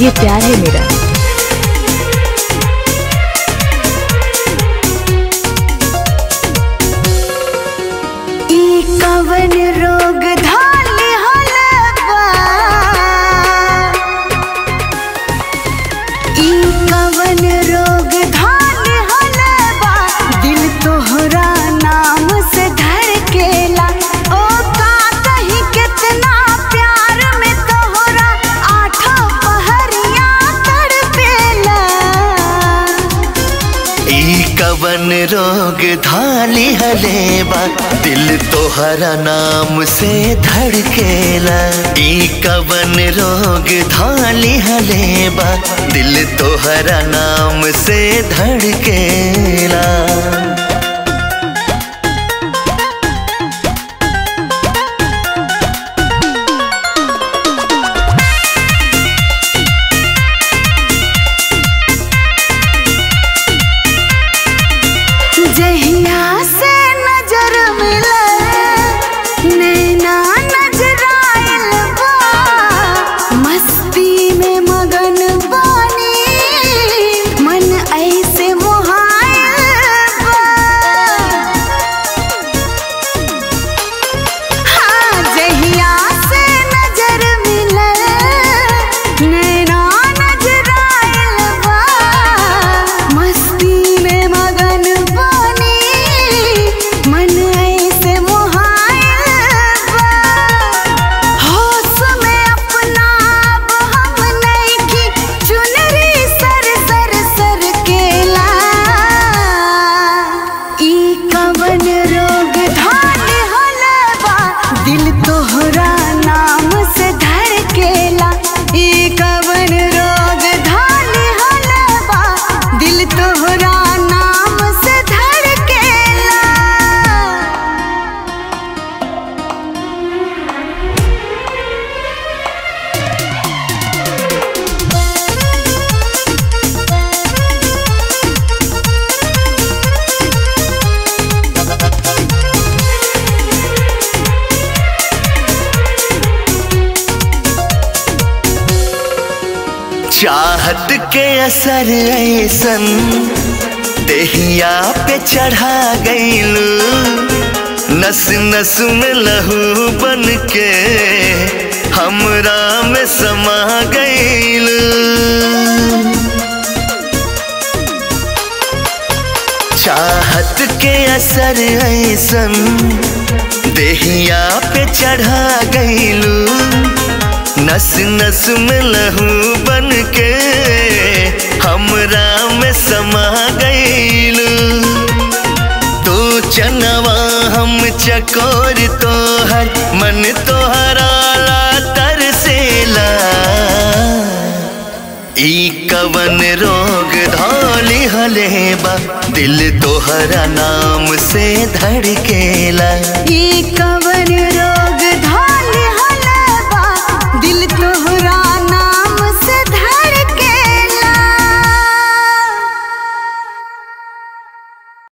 ये प्यार है मेरा ई कवन रोग धाल हलवा ई कवन रोग धाल हलवा दिल तोहरा नाम से धड़केला ओ का कहीं कितना प्यार में तोहरा आठों पहरिया तड़पेला ई कवन रोग धाली हलेबा दिल तोहरा नाम से धड़केला ई कवन रोग धाली हलेबा दिल तोहरा नाम से धड़केला जहिया से नजर मिले नैना नजराइल बा मस्ती में मगन बानी मन ऐसे मोहाइल बा हाँ जहिया से नजर मिले नैना नजराइल बा मस्ती में मगन बानी मन ऐसे मोहाइल बा होश में अपना अब हम नइखी चुनरी सर सर सर केला ई कवन रोग धान हलवा दिल तोहरा नाम से धड़केला ई कवन रोग धान हलवा दिल तोहरा नाम से धड़केला चाहत के असर ऐसन देहिया पे चढ़ा गईलू नस नस में लहू बन के हमरा में समा गईलू चाहत के असर ऐसन देहिया पे चढ़ा गईलू नस नस में लहू बन के हमरा में समा गईलू तू चनवा हम चकोर तोहर मन तोहरा ला तरसेला ई कवन रोग धौली हलेबा दिल तोहरा नाम से धड़केला ई कवन